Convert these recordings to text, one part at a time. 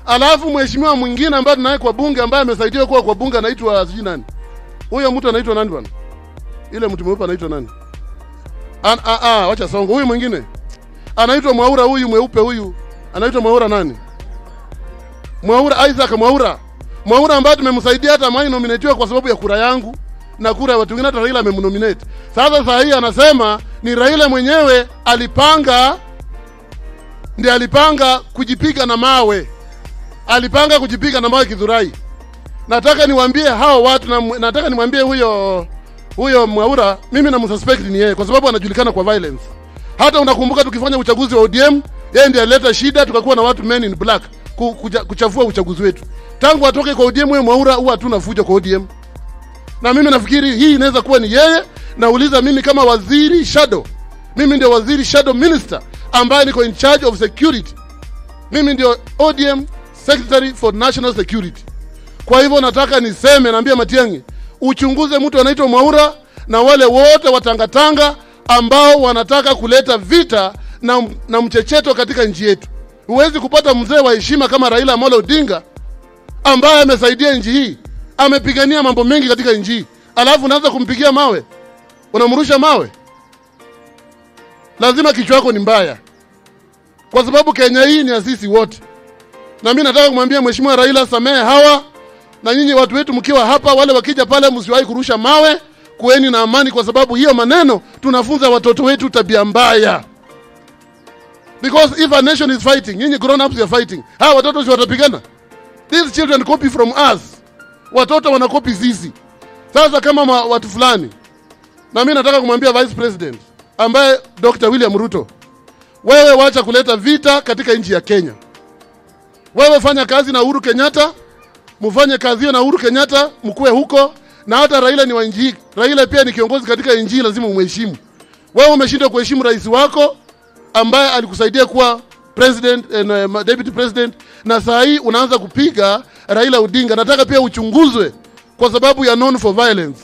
Alafu mheshimiwa mwingine ambaye tunaye kwa bunge ambaye amesaidia kuwa kwa bunge anaitwa sijui nani. Huyo mtu anaitwa nani bwana? Ile mtu mweupe anaitwa nani? An, a, a, wacha songo. Huyu mwingine anaitwa Mwaura, huyu mweupe huyu anaitwa Mwaura nani? Mwaura Isaac Mwaura. Mwaura ambaye tumemsaidia hata mimi nominatiwa kwa sababu ya kura yangu na kura ya watu wengine, hata Raila amemnominate. Sasa saa hii anasema ni Raila mwenyewe alipanga, ndiye alipanga kujipiga na mawe, alipanga kujipiga na mawe Kidhurai. Nataka niwaambie hao watu na, nataka nimwambie huyo huyo Mwaura, mimi namsuspect ni yeye kwa sababu anajulikana kwa violence. Hata unakumbuka tukifanya uchaguzi wa ODM, yeye ndiye alileta shida, tukakuwa na watu men in black ku- kuja- kuchafua uchaguzi wetu. Tangu atoke kwa ODM, huyo Mwaura huwa hatuna fujo kwa ODM, na mimi nafikiri hii inaweza kuwa ni yeye. Nauliza mimi kama waziri shadow, mimi ndio waziri shadow minister ambaye niko in charge of security. Mimi ndio ODM secretary for national security. Kwa hivyo nataka niseme, naambia Matiang'i, uchunguze mtu anaitwa Mwaura na wale wote watangatanga ambao wanataka kuleta vita na, na mchecheto katika nchi yetu. Huwezi kupata mzee wa heshima kama Raila Amolo Odinga ambaye amesaidia nchi hii, amepigania mambo mengi katika nchi hii, alafu unaanza kumpigia mawe, unamrusha mawe. Lazima kichwa yako ni mbaya, kwa sababu Kenya hii ni ya sisi wote. Na mimi nataka kumwambia Mheshimiwa Raila, samehe hawa na nyinyi watu wetu mkiwa hapa, wale wakija pale, msiwahi kurusha mawe, kueni na amani, kwa sababu hiyo maneno tunafunza watoto wetu tabia mbaya. Because if a nation is fighting, nyinyi grown ups are fighting, hawa watoto si watapigana? These children copy from us, watoto wanakopi sisi. Sasa kama ma, watu fulani, na mimi nataka kumwambia Vice President ambaye Dr. William Ruto, wewe wacha kuleta vita katika nchi ya Kenya. Wewe fanya kazi na Uhuru Kenyatta, mfanye kazi hiyo na Uhuru Kenyatta, mkuwe huko. Na hata Raila ni wa nchi hii. Raila pia ni kiongozi katika nchi hii, lazima umheshimu. Wewe umeshindwa kuheshimu rais wako ambaye alikusaidia kuwa president and, uh, deputy president, na saa hii unaanza kupiga Raila Odinga. Nataka pia uchunguzwe kwa sababu ya known for violence.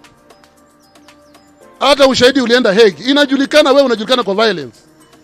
Hata ushahidi ulienda Hague, inajulikana wewe unajulikana kwa violence.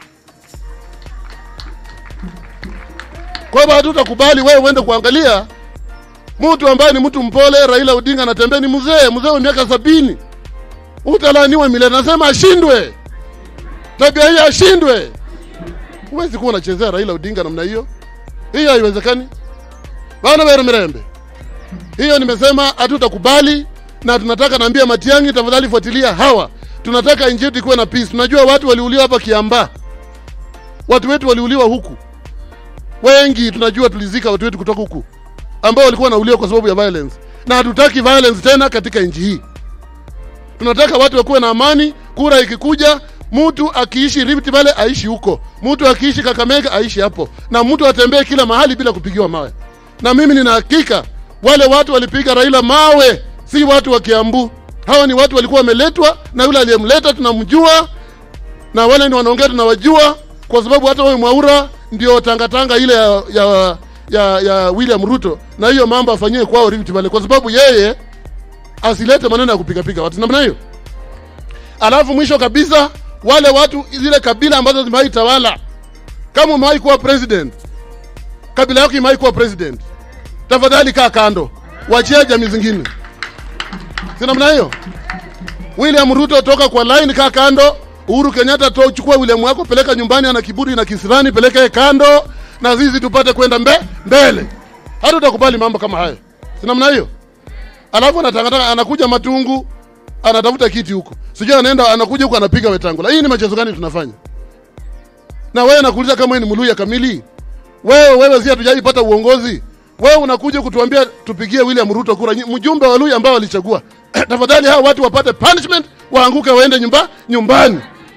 Kwa hivyo hatutakubali wewe uende kuangalia mtu ambaye ni mtu mpole. Raila Odinga anatembea, ni mzee mzee wa miaka sabini, utalaaniwa milele. Nasema ashindwe, tabia hii ashindwe. Huwezi kuwa unachezea Raila Odinga namna hiyo, hiyo haiwezekani bana. Wewe Mirembe, hiyo nimesema hatutakubali, na tunataka naambia Matiang'i, tafadhali fuatilia hawa. Tunataka nchi yetu ikuwe na peace. Tunajua watu waliuliwa hapa Kiambaa, watu wetu waliuliwa huku wengi tunajua tulizika watu wetu kutoka huku ambao walikuwa wanauliwa kwa sababu ya violence, na hatutaki violence tena katika nchi hii. Tunataka watu wakuwe na amani. Kura ikikuja, mtu akiishi Rift Valley aishi huko, mtu akiishi Kakamega aishi hapo, na mtu atembee kila mahali bila kupigiwa mawe. Na mimi nina hakika wale watu walipiga Raila mawe si watu wa Kiambu. Hawa ni watu walikuwa wameletwa na yule aliyemleta tunamjua, na wale ni wanaongea tunawajua, kwa sababu hata wewe Mwaura ndio tangatanga ile ya, ya, ya, ya William Ruto, na hiyo mambo afanyie kwao Rift Valley, kwa sababu yeye asilete maneno ya kupigapiga watu namna hiyo. Alafu mwisho kabisa, wale watu zile kabila ambazo zimewahi tawala, kama umewahi kuwa president, kabila yako imewahi kuwa president, tafadhali kaa kando, wachia jamii zingine, si namna hiyo. William Ruto toka kwa line, kaa kando. Uhuru Kenyatta to chukua William wako peleka nyumbani, ana kiburi na kisirani, peleka yeye kando, na sisi tupate kwenda mbe, mbele. Hata utakubali mambo kama hayo, si namna hiyo. Alafu anatangatanga anakuja Matungu, anatafuta kiti huko, sijui anaenda anakuja huko anapiga Wetangula. Hii ni machezo gani tunafanya? Na wewe nakuuliza, kama wewe ni Mluya kamili, wewe wewe, si hatujaipata uongozi, wewe unakuja kutuambia tupigie William Ruto kura, nyi- mjumbe wa Luya ambao walichagua tafadhali hao watu wapate punishment, waanguke waende nyumba nyumbani.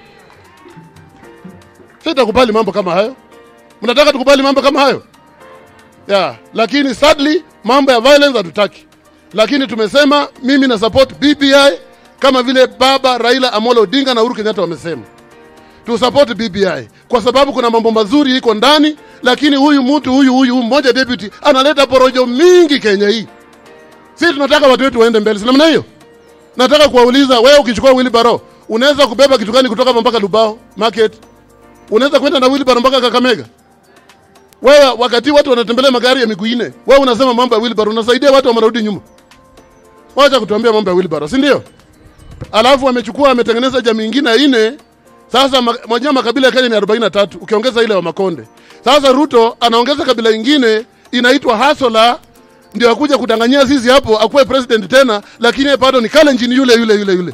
Sitakubali mambo kama hayo. Mnataka tukubali mambo kama hayo? Yeah, lakini sadly mambo ya violence hatutaki. Lakini tumesema mimi na support BBI kama vile baba Raila Amolo Odinga na Uhuru Kenyatta wamesema. Tu support BBI kwa sababu kuna mambo mazuri iko ndani, lakini huyu mtu huyu huyu mmoja deputy analeta porojo mingi Kenya hii. Sisi tunataka watu wetu waende mbele, si namna hiyo? Nataka kuwauliza wewe, ukichukua wheelbarrow unaweza kubeba kitu gani kutoka hapa mpaka Lubao market? Unaweza kwenda na wheelbarrow mpaka Kakamega? Wewe wakati watu wanatembelea magari ya miguu nne, wewe unasema mambo ya wheelbarrow, unasaidia watu wamerudi nyuma. Wacha kutuambia mambo ya wheelbarrow, si ndio? Alafu amechukua ametengeneza jamii ingine ya nne. Sasa ma- moja makabila ya Kenya ni 43 ukiongeza ile wa Makonde. Sasa Ruto anaongeza kabila ingine inaitwa Hasola ndio akuja kudanganyia sisi hapo akuwe president tena, lakini yeye bado ni Kalenjin yule yule yule yule.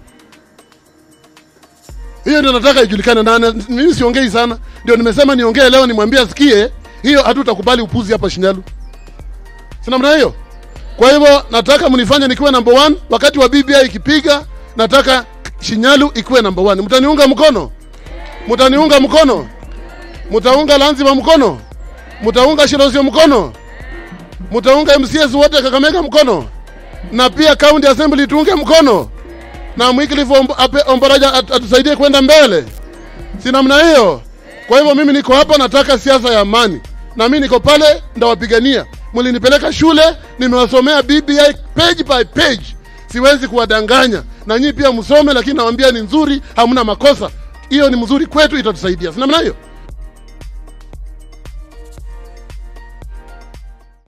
Hiyo ndio nataka ijulikane, na na- mimi siongei sana, ndio nimesema niongee leo, nimwambie asikie. Hiyo hatutakubali upuzi hapa Shinyalu, si namna hiyo. Kwa hivyo nataka mnifanye nikiwe number one wakati wa BBI ikipiga, nataka Shinyalu ikuwe number one. Mtaniunga mkono? Mtaniunga mkono? Mtaunga Lanzima mkono? Mtaunga Shirosio mkono? Mtaunga MCS wote Kakamega mkono? Na pia county assembly tuunge mkono? Na Wycliffe Omb- Ape- Ombaraja at- atusaidie kwenda mbele, si namna hiyo? Kwa hivyo mimi niko hapa, nataka siasa ya amani, na mimi niko pale ndawapigania. Mlinipeleka shule, nimewasomea BBI page by page, siwezi kuwadanganya. Na nyinyi pia msome, lakini nawaambia ni nzuri, hamna makosa. Hiyo ni mzuri kwetu, itatusaidia, si namna hiyo?